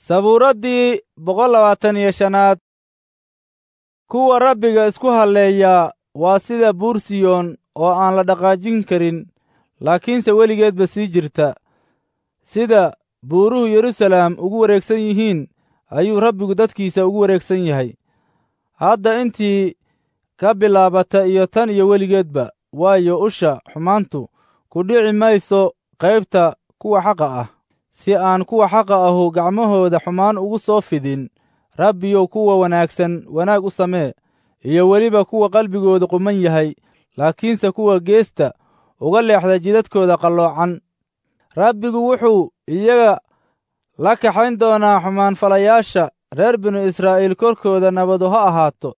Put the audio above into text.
sabuuraddii boqol labaatan iyo shanaad kuwa rabbiga isku halleeyaa waa sida buur siyoon oo aan la dhaqaajin karin laakiinse weligeedba sii jirta sida buuruhu yeruusalaam ugu wareegsan yihiin ayuu rabbigu dadkiisa ugu wareegsan yahay hadda intii ka bilaabata iyo tan iyo weligeedba waayo usha xumaantu ku dhici mayso qaybta kuwa xaqa ah si aan kuwa xaqa ahu gacmahooda xumaan ugu soo fidin rabbiyow kuwa wanaagsan wanaag u samee iyo weliba kuwa qalbigooda quman yahay laakiinse kuwa geesta uga leexda jidadkooda qalloocan rabbigu wuxuu iyaga la kaxayn doonaa xumaanfalayaasha reer binu israa'iil korkooda nabadu ha ahaato